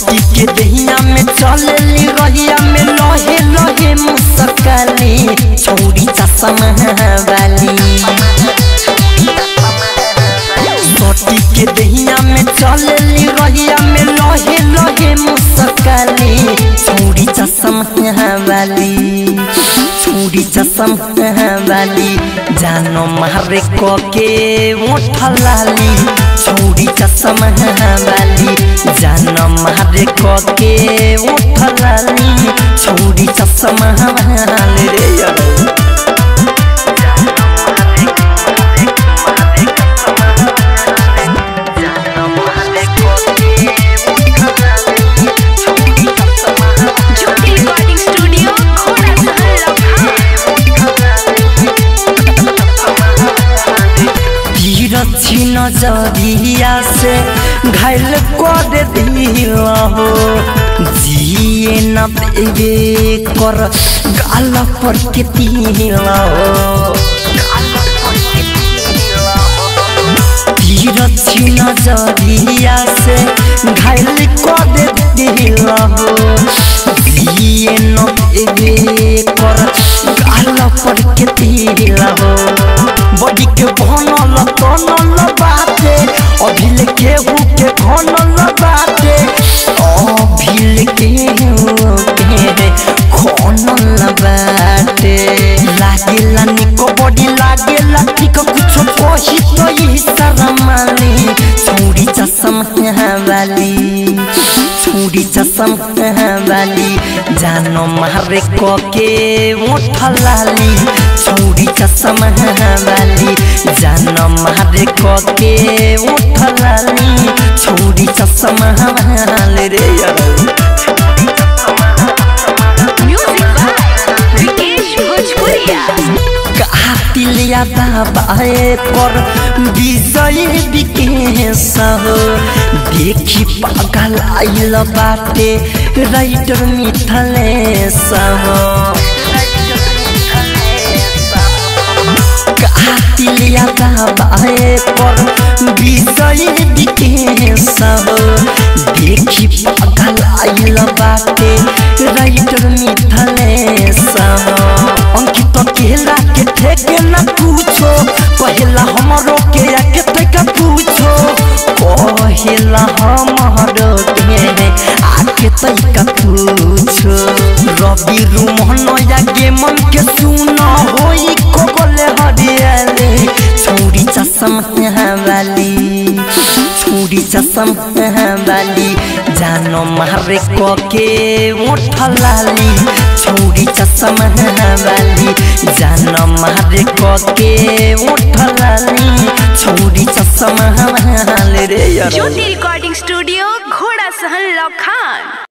सटी के दहिया में चलली रहिया में लहे लहे मुसकली छौरी चश्मा वाली सटी के दहिया में चलली रहिया में लहे लहे मुसकली छौरी चश्मा वाली छौरी चश्मा वाली जानो मारे को के उठलाली छौरी चश्मा वाली जानो मारे को के उठलाली छौरी चश्मा वाली रे यार ज्योति रिकॉर्डिंग स्टूडियो घोड़ा सहल तिरछी नजरिया से घायल कर दिया हो जिए न पेबे कर गाल पर के तिला हो तिरछी नजरिया से घायल कर दिया हो जिए न पेबे कर गाल पर के तिला हो बड़ी के भनल तनल बाटे अभिल केहू के भनल बाटे अभिल केहू के खनल बाटे लागेला निको बड़ी लागेला ठीक कुछो कही तो ई शरमाली छौरी चश्मा वाली छौरी चश्मा वाली जानो मारे को के उठलाली छौरी चश्मा वाली जानो मारे को के उठलाली छौरी चश्मा वाली रे यार म्यूजिक बाय विकेश भोजपुरिया कातिलिया बाबाए पर विजय विकेश हो देखी पागल आइल बाटे राइटर मिथलेश हो कातिलिया बाबाए पर विजय विकेश हो देखी पागल आइल बाटे राइटर मिथलेश हो अंकित केला के ठेके न पूछो पहला हमरो के आके तक पूछो पहला हमरो के आके तक पूछो रवि रुमन या गे मन के सुनो होई को बोले हरियाली छौरी चश्मा वाली छौरी चश्मा वाली जानो मारे को के उठलाली छौरी चश्मा वाली जानो मारे को के उठलाली छौरी चश्मा वाली रे यार ज्योति रिकॉर्डिंग स्टूडियो घोड़ा सहल लखान